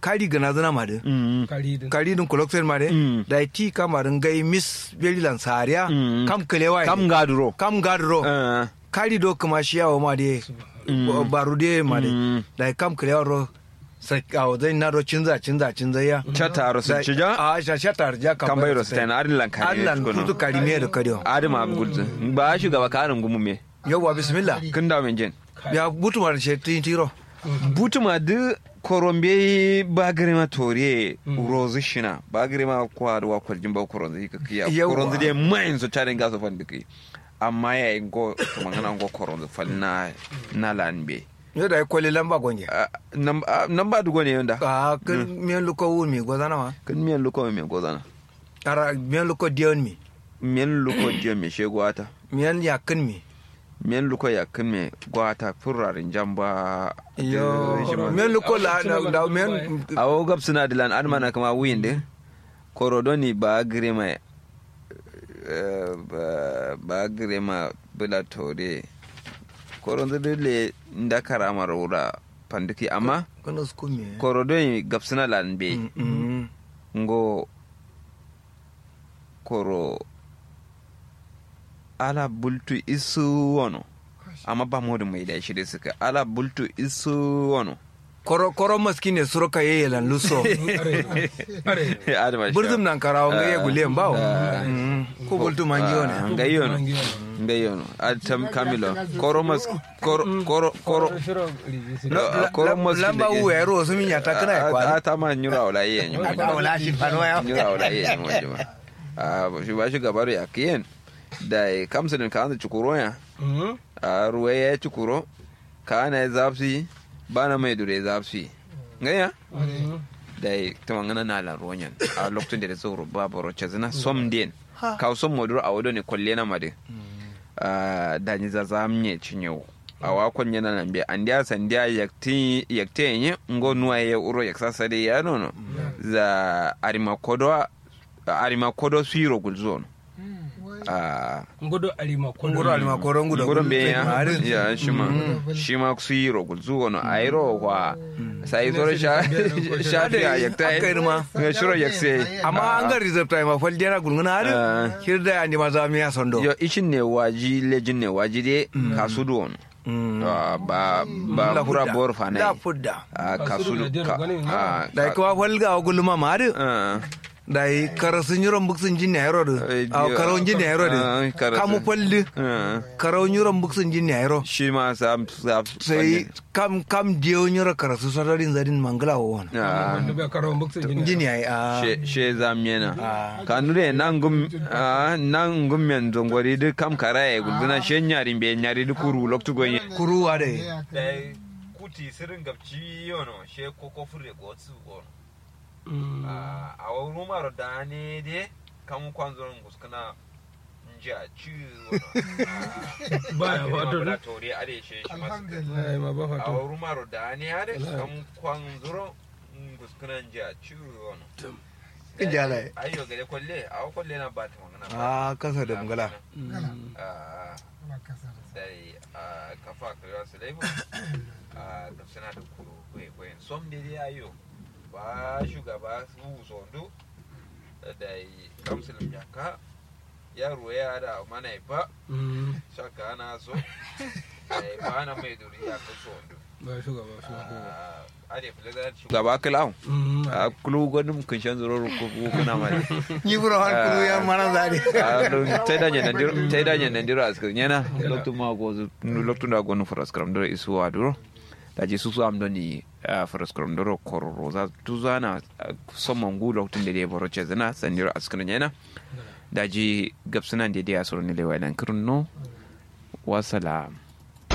kari gana zana ma de Mm. kari din kari dun koloksen ma de Mm. da ti kamarin gai miss belilan sariya Mm. kam kelewa kam gaduro kam gadro Eh, kari do kuma shi yawo ma de baru de ma de Mm. da kam kelewa ro sai awo zai na ro cinza cinza cinza ya chataro sun ci ja a sha sha tarja kan bai rosten adin lankari Allah kutu kari me da kadiyo adin ma gudzu ba shugaba karin gumu me yawa bismillah kin da men jin ya butu ma da shi tin tiro butuma du korombe bagirema tore rozu shina bagirema kwaduwa kwaljin ba koronzi ka kiya Yawwa. koronzi de main so tarin gaso fan diki amma ya yi go to mangana go koronzi fal na na lanbe yo da kwale lamba gonje nan ba dugo ne yonda a kan miyan luko wun mi gozana ma kan miyan luko me gozana ara miyan luko diyon mi miyan luko je me shego ata miyan yakin mi miyan luko ya kan me gwata furarin jamba yo shi ma- miyan luko la da da miyan awo gab suna dilan admana kama wuyin de korodoni ba girema eh, ba- ba girema bila tore koronzo dole nda karama rura pandiki amma kana su mi korodoni gab suna lan be Mm. ngo koro ala bultu isu wono amma ba modu mai da shi da suka ala bultu isu wono koro koro maskine suro ka yeye lan luso are Adama shi. burzum nan karawo ga ye gulen bawo Ah. Mm. ko boltu mangiyo Ah, ne ngayono ngayono atam kamilo koromas koro koro koro shiro rizi Ah, koromas lamba u ero su min ya takana ya kwa atama nyura wala yen da wala shi fano ya nyura wala yen wajima ah shi ba shi gabaru ya kiyen da kamsa din kan chukuro ya a ruwa ya chukuro kana ya zapsi bana mai dure zapsi ngaya da tumangana na la ronyan a lokacin da zo ba baro chazina som den ka som modur a wado ne kolle na made da ni za za mnye chinyo a wakon yana nan be an dia san dia yakti yakte nye ngo nuwa ya uro yaksasa de ya nono za arima kodo arima kodo suiro gulzon a ngodo alima kondo ngoro alima koro ngudo gurin be ya ya shima shima suiro gulzugo no airo kwa sai soro sha sha ya yakta Aka yi ma. ya shiro yakse amma an ga reserve time a fal dena gulnguna Ah. har kirda ya ni maza mi ya sondo yo ishin ne waji lejin ne waji de kasudu on Mm. Ah, ba ba La kura fudda. bor fa ne la fudda Ah, Kasudu kasudu da jero ka gwanin ah, da ka- kuma falga wa gulma ma har ah, da karasun yuron buksun jin ne yaro Eh, da a karawun jin ne yaro ah, da karasun. kamu falli ah. karawun yuron buksun jin ne yaro shi ma sa sa sai kam kam diyo yuro karasu sararin zadin mangala wa wani ah, wanda bai karo buksa jini jin ya yi a she she zamyena Ah. kanure nan gum ah, nan gum men zongori de kam karaye guduna she nyari be nyari de kuru loktu gonye kuruwa da yi dai kuti sirin gabci yono she koko fure gotsu gono a wurin maro da ne de kam kwanzo nguskana nja ci Baya wato na ne? tori ade she shi masu ai ma ba a fato wurin maro da ne ade kam kwanzo nguskana nja ci gono Injala yi. ayo gare kwalle a kwalle na ba ta magana a kasa da mangala Ah, dai a kafa kira su laifu a suna da kuro kwaye kwayen som da dai ayo ba shugaba su zondu da yi kamsulun jaka yaro ya da mana ba shaka ana so Eh, ba na mai duri ya kaso zondu ba shugaba shugaba ade fulazar shugaba kilawo a kulu gwanin kun shan zuro ko kuna mali yi bura har kuru ya mana zari teda ñanandiro teda ñanandiro askar ñana loktu ma gozu loktu da gonu faraskram doro isu waduro daji susu am doni faraskram doro kororo za tuzana somon ngu loktu de boro chezana sandiro askar ñana daji gapsana de dia soro ni lewa dan kurno wasalam